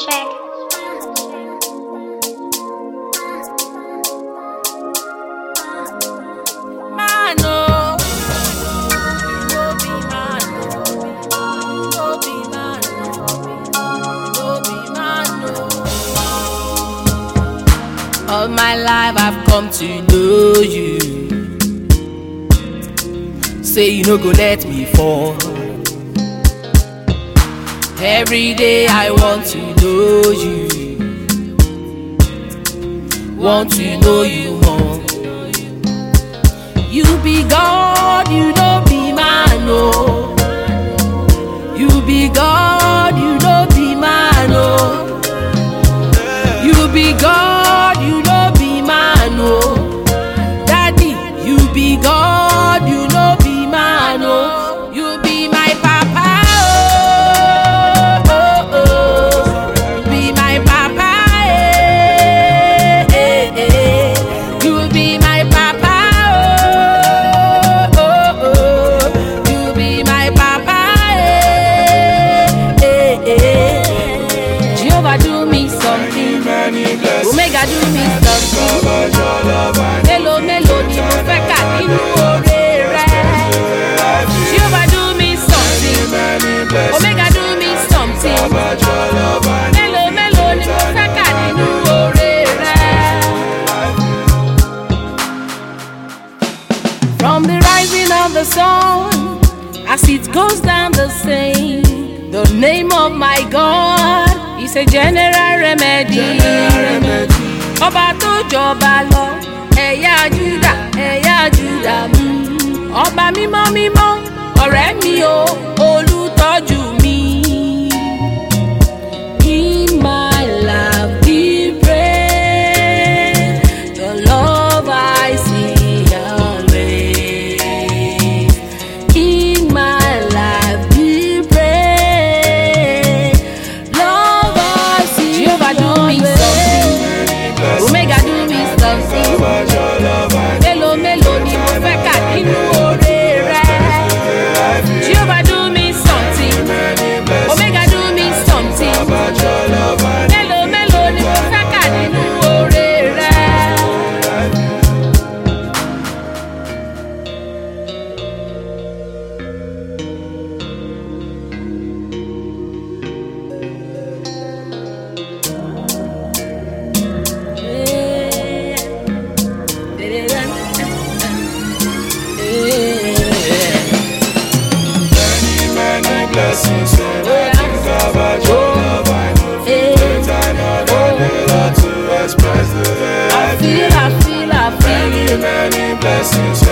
track. Man, oh. You no be man, oh. You no be man, oh. You no be man, oh. All my life I've come to know you. Say you no go let me fall. Every day I want to know you. Want to know you more. You be God, you no be man, oh. You be God, you no be man, oh. You be God, you no be man, oh. Daddy, you be God, you no be man, oh. You be my papa, oh, oh, oh. You be my papa, eh, eh, eh. You be my papa, oh, oh, oh. You be my papa, eh, eh, eh. Jehovah do me something, Omega do me something. Mélòó mélòó ni mo fẹ́ kà nínú oore rẹ̀? Jehovah do me something, Omega do me something. Mélòó mélòó ni mo fẹ́ kà nínú oore rẹ̀? From the rising of the sun as it goes down the same, the name of my God is a general remedy. Ọba tó jọba lọ, ẹ̀yà Júdà, ẹ̀yà Júdà mú. Ọba mímọ́ mímọ́, ọ̀rẹ́ mi o, olùtọ́jú mi. In my life, be praised. Your love I see always. In my life, be praised. Love I see Jehovah do me something. Omega do me something. Mélòó mélòó ni mo fẹ́ kà nínú oore rẹ̀? Jehovah do me something. Omega do me something. Mélòó mélòó ni mo fẹ́ kà nínú oore rẹ̀? Blessings, and I think about your love. I know the time of the Lord to express the way I I feel, I feel, I Many, feel. many blessings,